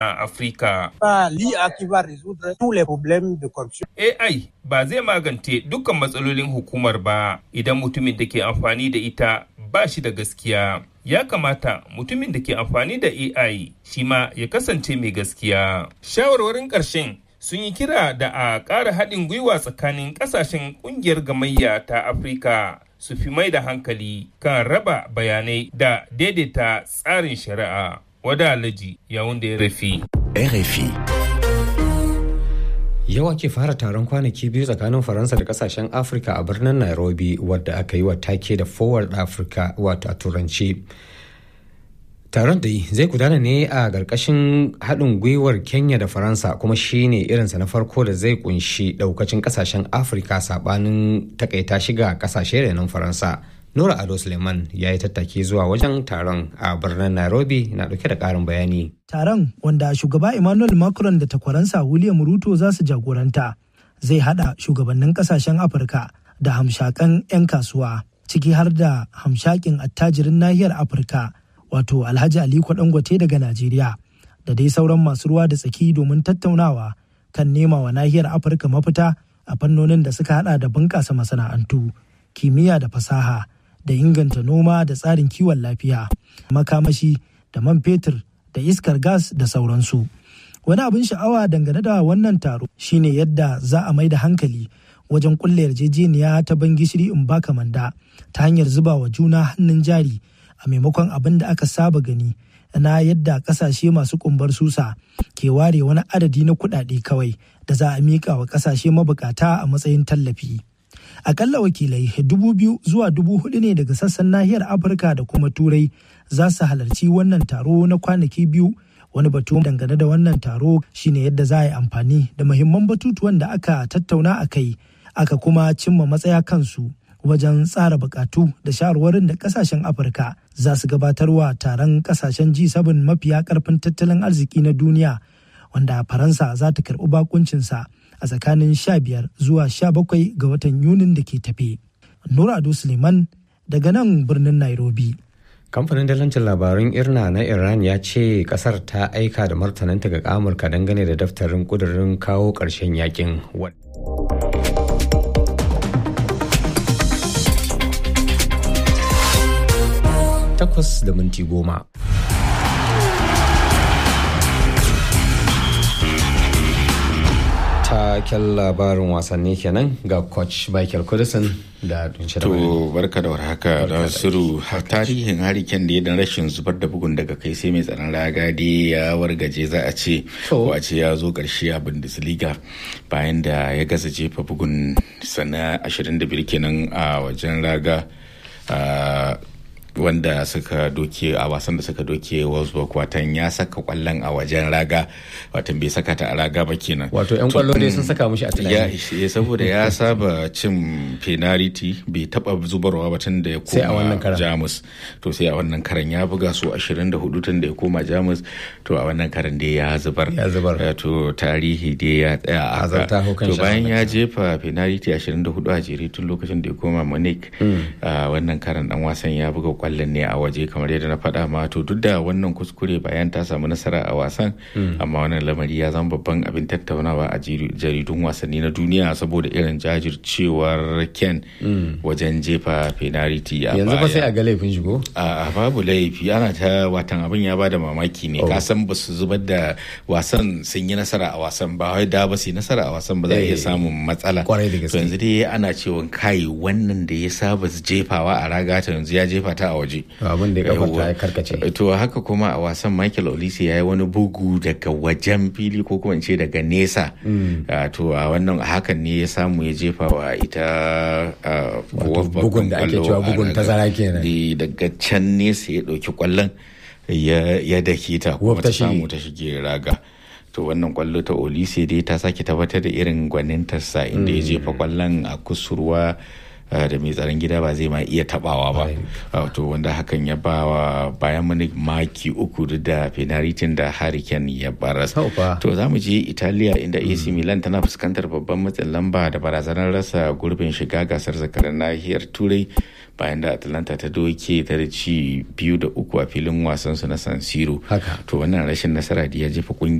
a Afirka. L'IA qui va résoudre tous les problèmes de corruption. AI ba zai magance dukkan matsalolin hukumar ba idan mutumin da ke amfani da ita ba shi da gaskiya. Ya kamata mutumin da ke amfani da AI shi ma ya kasance mai gaskiya. Shawarwarin ƙarshen sun yi kira da a ƙara haɗin gwiwa tsakanin ƙasashen ƙungiyar gamayya ta Afirka su fi mai da hankali kan raba bayanai da daidaita tsarin shari'a. Wada Alhaji yawun da ya rafi. RFI. Yau ake fara taron kwanaki biyu tsakanin Faransa da kasashen Afirka a birnin Nairobi wadda aka yi wa take da Forward Africa wato a turanci. Taron da zai gudana ne a ƙarƙashin haɗin gwiwar Kenya da Faransa kuma shi ne irinsa na farko da zai kunshi ɗaukacin ƙasashen Afirka saɓanin takaita shiga ƙasashe renon Faransa. Nura Ado Suleiman ya yi tattaki zuwa wajen taron a birnin Nairobi na ɗauke da ƙarin bayani. Taron wanda shugaba Emmanuel Macron da takwaransa William Ruto za su jagoranta zai haɗa shugabannin ƙasashen Afirka da hamshakan 'yan kasuwa ciki har da hamshakin attajirin nahiyar Afirka wato Alhaji Aliko Dangote daga Najeriya da dai sauran masu ruwa da tsaki domin tattaunawa kan nema wa nahiyar Afirka mafita a fannonin da suka hada da bunƙasa masana'antu, kimiyya da fasaha. da inganta noma da tsarin kiwon lafiya makamashi da man fetur da iskar gas da sauransu wani abin sha'awa dangane da wannan taro shine yadda za a mai da hankali wajen kulle yarjejeniya ta ban gishiri in baka manda ta hanyar zuba wa juna hannun jari a maimakon abin da aka saba gani na yadda kasashe masu kumbar susa ke ware wani adadi na kuɗaɗe kawai da za a miƙa wa kasashe mabukata a matsayin tallafi. akalla wakilai dubu biyu zuwa dubu hudu ne daga sassan nahiyar afirka da kuma turai za su halarci wannan taro na kwanaki biyu wani batu dangane da wannan taro shine yadda za a yi amfani da muhimman batutuwan da aka tattauna a kai aka kuma cimma matsaya kansu wajen tsara bukatu da shawarwarin da kasashen afirka za su gabatarwa taron kasashen g7 mafiya karfin tattalin arziki na duniya wanda faransa za ta karbi bakuncinsa a tsakanin 15 zuwa 17 ga watan Yunin da ke tafe. Nura Ado Suleiman daga nan birnin Nairobi. Kamfanin dalancin labarun Irna na Iran ya ce kasar ta aika da martananta ga Amurka dangane da daftarin kudurin kawo ƙarshen yakin. Takwas da minti goma. taken labarin wasanni kenan ga coach michael kudisin da to barka da warhaka da suru tarihin hariken da ya dan rashin zubar da bugun daga kai sai mai tsaron raga dai ya wargaje za a ce ko a ce ya zo karshe a bundesliga bayan da ya gaza jefa bugun sana 25 kenan a wajen raga wanda suka doke a wasan da suka doke Wolfsburg watan ya saka kwallon a wajen raga watan bai saka ta a raga ba kenan wato yan kwallo dai sun saka mushi a tunani ya saboda ya saba cin penalty bai taba zubarwa ba tun da ya koma Jamus to sai a wannan karan ya buga su 24 tun da ya koma Jamus to a wannan karan dai ya zubar ya zubar to tarihi dai ya tsaya a to bayan ya jefa penalty 24 a jere tun lokacin da ya koma Munich wannan karan dan wasan ya buga kwallon ne a waje kamar yadda na faɗa ma to duk da wannan kuskure bayan ta samu nasara a wasan amma wannan lamari ya zama babban abin tattaunawa a jaridun wasanni na duniya saboda irin jajircewar ken wajen jefa penalty a yanzu ba sai a ga laifin shigo a babu laifi ana ta watan abin ya bada mamaki ne ka san ba su zubar da wasan sun yi nasara a wasan ba wai da ba su yi nasara a wasan ba za a iya samun matsala to yanzu dai ana cewa kai wannan da ya saba jefawa a raga ta yanzu ya jefa ta a waje abin da ya kafa ya karkace to haka kuma a wasan Michael Olise ya yi wani bugu daga wajen fili ko kuma ce daga nesa to a wannan hakan ne ya samu ya jefa wa ita bugun da ake cewa bugun tazara kenan daga can nesa ya dauki kwallon ya dake ta kuma ta samu ta shige raga to wannan kwallo ta Olise dai ta sake tabbatar da irin gwanintarsa inda ya jefa kwallon a kusurwa da mai tsaron gida ba zai ma iya tabawa ba to wanda hakan ya ba wa bayan mani maki uku da penalty da hurricane ya baras to za mu je italiya inda ac milan tana fuskantar babban matsin lamba da barazanar rasa gurbin shiga gasar zakarar nahiyar turai bayan da atalanta ta doke ta da ci biyu da uku a filin wasansu na san siro to wannan rashin nasara da ya jefa